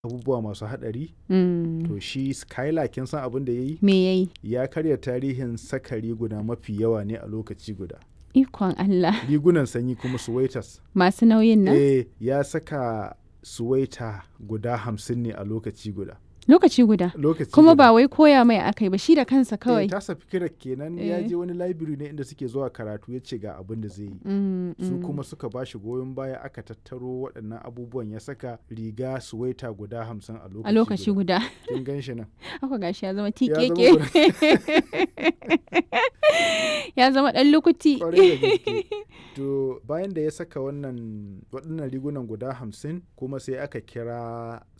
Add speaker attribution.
Speaker 1: abubuwa masu haɗari
Speaker 2: Mm.
Speaker 1: to shi skylar kin san abin da ya yi
Speaker 2: Me yayi?
Speaker 1: ya karya tarihin saka riguna mafi yawa ne a lokaci guda
Speaker 2: Ikon Allah.
Speaker 1: rigunan sanyi kuma suwaitas
Speaker 2: Masu nauyin nan?
Speaker 1: eh ya saka suwaita guda hamsin ne a lokaci guda
Speaker 2: Lokaci guda.
Speaker 1: lokaci
Speaker 2: Kuma
Speaker 1: guda.
Speaker 2: ba wai koya mai akai ba shi da kansa
Speaker 1: Eh,
Speaker 2: kawai.
Speaker 1: tasa fikirar kenan ya
Speaker 2: Eh.
Speaker 1: je wani library ne inda suke zuwa karatu ya ce ga abin da zai yi
Speaker 2: Mm,
Speaker 1: su
Speaker 2: mm.
Speaker 1: kuma suka ba shi goyon baya aka tattaro waɗannan abubuwan ya saka riga suwaita guda hamsin a lokaci
Speaker 2: A lokaci guda.
Speaker 1: kin gan shi nan
Speaker 2: Haka gashi ya zama
Speaker 1: zama
Speaker 2: tikeke. ya zama ɗan lukuti.
Speaker 1: kwarai da gaske to bayan da ya saka wannan waɗannan rigunan guda hamsin kuma sai aka kira